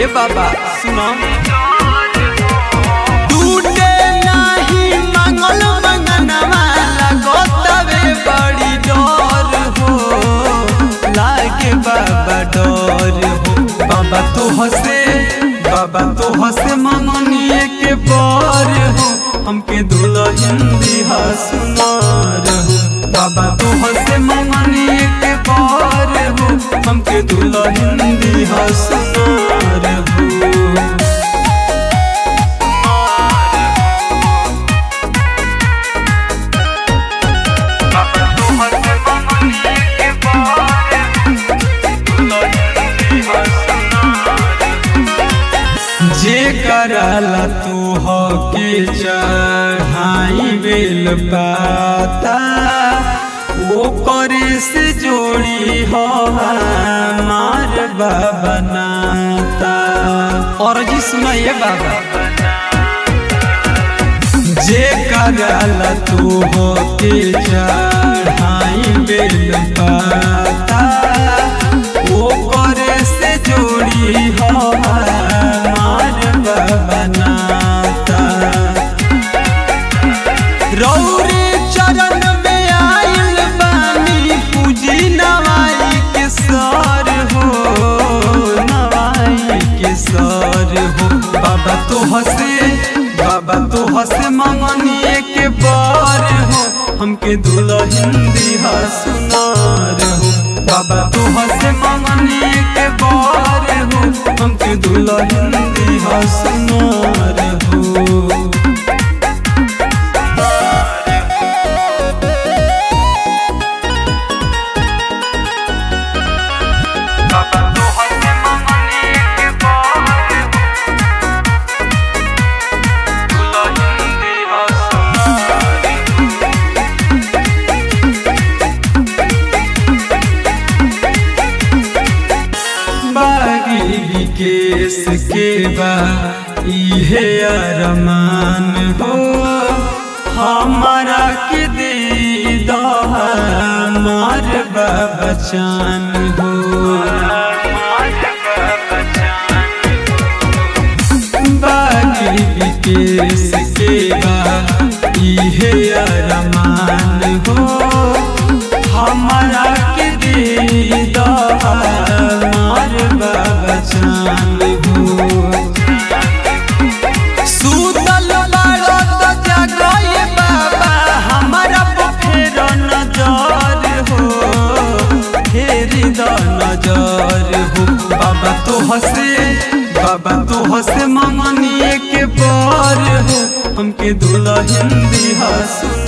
ए बाबा सुनो टूटे नाही मंगल मंगनवा लगोतवे बड़ी डर हो लागे बाबा डर हो बाबा तो हसे बाबा तो हसे मंगनिए के बर हो हमके दुल्हन दिहा सुनार हो बाबा तो हसे मंगनिए के बर हो हमके दुल्हन दिहा सुनार हो जे करला तू हो के चढ़ाई बेल पाता वो करे से जोड़ी हो हमार बाबा नाता और जी सुनाइए बाबा जे करला तू हो के चढ़ाई बेल पाता वो करे से जोड़ी हो हमार बाबा नाता रौरे चरण में आइल बानी पूजी नवाई के सर हो नवाई के सर हो बाबा तो हसे बाबा तो हसे मंगनिए के बर हो हमके दुल्हन दिहा सुनार हो बाबा तो हसे मंगनिए के बर हो हमके दुल्हन दिहा सुनार हो बागी विकेश के बा इहे अरमान हो हमारा के दे हमार बचन हो बागी विकेश के बा इहे अरमान हो हमारा के दे हमार बचन हो सुतल बाड़ो तो जागए बाबा हमारा फेर नजर हो फेरी द नजर हो बाबा तो हसे बाबा तो हसे मंगनिए के बर हो हमके दुल्हन दिहा सुन